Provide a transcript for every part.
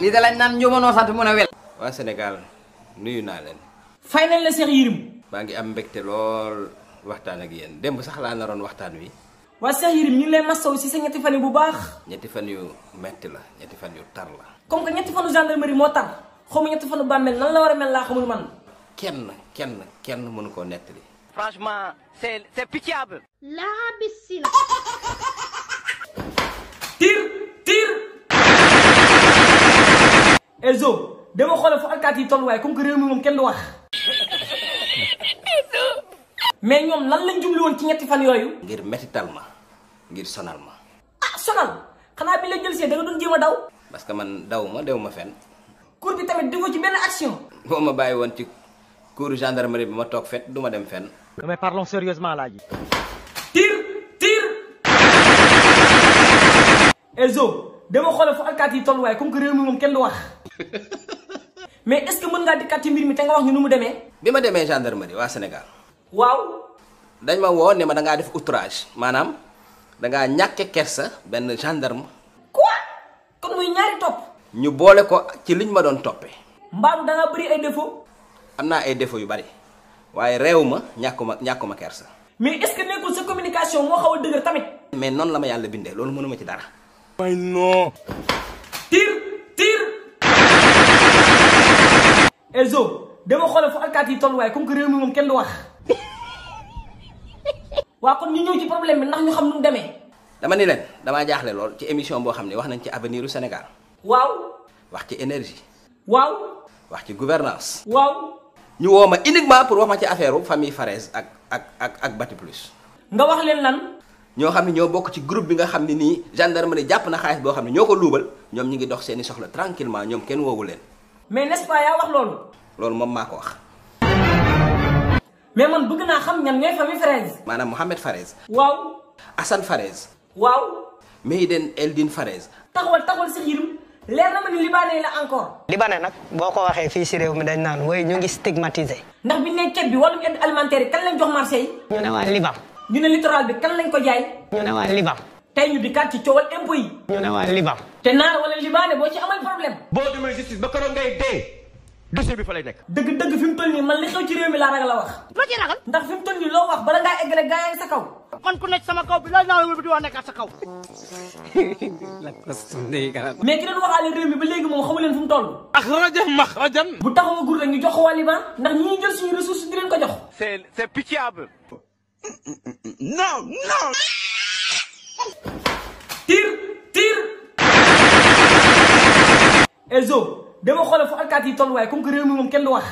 lii da lañ naan njumanoo sant mun a wel waa Sénégal nuyu naa leen fay nañ la Cheikh Yérim maa ngi am mbégte lool waxtaan ak yéen démb sax laa naroon waxtaan wi waa Cheikh Yérim ñu ngi lay masaw si sa ñetti fan yi bu baax ñetti fan yu metti la ñetti fan yu tar la comme que ñetti fanu gendarmerie moo tar xaw ma ñetti fanu bàmmeel nan la war a mel laa xamul man kenn kenn kenn mënu koo nettali franchement c'est c'est pitiable La piscina. tir tir Elzo dama xoole fu alkaati yi tolluwaay comme que réew mi moom kenn du wax mais ñoom lan lañ jubli woon ci ñetti fan yooyu ngir mettital ma ngir sonal ma ah sonal xanaa bi la jël see da nga doon jéem a daw parce que man daw ma dew ma fenn cour bi tamit defoo ci benn action boo ma bàyyi woon ci cour gendarmerie bi ma toog fet du ma dem fenn Mais parlons sérieusement là. Guy. tir tir Elzo dama xoole fu alkaati yi tolluwaay comme que réew mi moom kenn du wax mais est-ce que mën ngaa dikkaat ci mbir mi te nga wax ñu nu mu demee bi ma demee gendarmerie waa Sénégal waaw dañ ma woo ne ma da ngaa def outrage maanaam da ngaa ñàkke kersa benn gendarme quoi kon muy ñaari topp ñu boole ko ci liñ ma doon toppee mbaadu da ngaa bëri ay défaut am naa ay défauts yu bari waaye réew ma ñàkkuma ñàkkuma kersa mais est-ce que nekkul sa communication moo xaw a dëgër tamit mais noonu la ma yàlla bindee loolu mënuma ci dara tir tir Elzo dama xoole fu alkaati yi tolluwaay comme que réew mi moom kenn du wax waa kon ñu ñëw ci problème bi ndax ñu xam nu mu demee dama ni leen damaa jaaxle lool ci émission boo xam ne wax nañ ci avenir u Sénégal waaw wax ci énergie waaw wax ci gouvernance waaw ñu woo ma uniquement pour wax ma ci affaire u famille Farès ak ak ak ak Bati Plus nga wax leen lan ñoo xam ne ñoo bokk ci groupe bi nga xam ne nii gendarmerie jàpp na xaalis boo xam ne ñoo ko luubal ñoom ñi ngi dox seeni soxla tranquillement ñoom kenn woowu leen mais n'est-ce pas yaa wax loolu loolu moom maa ko wax mais man bëgg naa xam ñan ñooy famille Fraise maanaam Mohamed Farès waaw Assane Farès waaw Meyden Eldine Farès taxawal taxawal Cheikh Yérim leer na ma ni libaane la encore libanais nag boo ko waxee fii si réew mi dañ naan woy ñu ngi stigmatisé ndax bi ne ceeb bi wàllum aide alimentaire yi kan lañ jox marché yi ñu ne waa Liban ñu ne littoral bi kan lañ ko jaay ñu ne waa Liban tey ñu di kat ci coowal impôt yi ñu ne waa Liban te naar wala libaane boo ci amal problème boo demee justice ba keroog ngay dee dossier bi fa lay nekk. dëgg-dëgg fi mu toll nii man li xew ci réew mi laa ragal a wax Loo ci ragal. ndax fi mu toll nii loo wax bala ngaa egg rek gaa yaa ngi sa kaw man ku nekk sama kaw bi la naa la di wax nekkaat sa kaw. mais ki doon waxaale réew mi ba léegi moom xamu leen fu mu toll axrajan maxrajan. bu taxaw gur rek ñu jox ko waa Liban ndax ñi ñuy jël suñu ressource di leen ko jox c'est c'est pitiable tir tir Elzo dama xoole fu alkaati yi tolluwaay comme que réew mi moom kenn du wax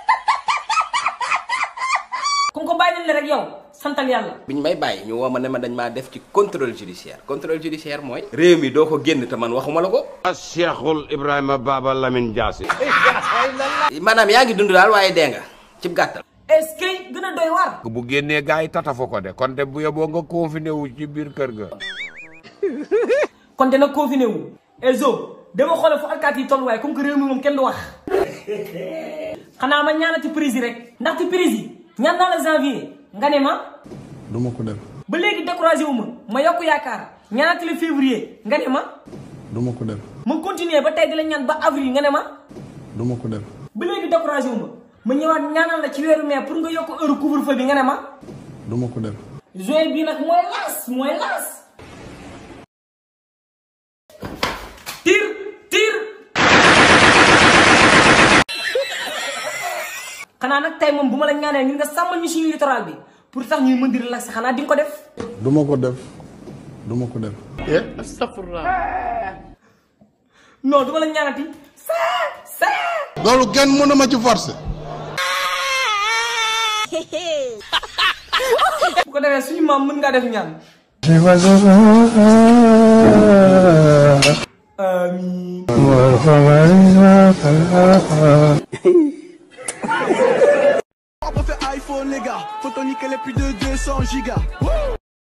comme que bàyyi nañ la rek yow santal yàlla biñ may bàyyi ñu woo ma ne ma dañ maa def ci contrôle judiciaire contrôle judiciaire mooy réew mi doo ko génn te man waxuma la ko Cheikhul Ibrahima Baba Lamine Diassi. maanaam yaa ngi dund daal waaye dee nga cib gàttal est-ce que gën a doy waar bu génnee gars yi tatafu ko de kon de bu yeboo nga confiné wu ci biir kër ga. kon dina confiné wu Elzo dama xoole fu alkaati yi tolluwaay comme que réew mi moom kenn du wax xanaa ma ñaanati prise yi rek ndaxte prise yi ñaan naa la janvier nga ne ma duma ko def ba léegi découragé wu ma ma yokk yaakaar ñaanati la février nga ne ma duma ko def ma continuer ba tey di la ñaan ba avril nga ne ma duma ko def ba léegi découragé wu ma ma ñëwaat ñaanal la ci weeru mai pour nga yokk heure couvre-feu bi nga ne ma duma ko def juin bii nag mooy laas mooy laas tir tir xanaa nag tey moom bu ma la ñaanee ñun nga sàmmal ñu suñu littoral bi pour tax ñuy mën di relaxer xanaa di nga ko def duma ko def duma ko def non du ma la ñaanati saa saa loolu kenn mënu ma ci forcer bu ko defee suñu maam mën ngaa def ñaan amiin On peut faire iPhone les gars, faut toniquer les plus de 200 gigas. Wouh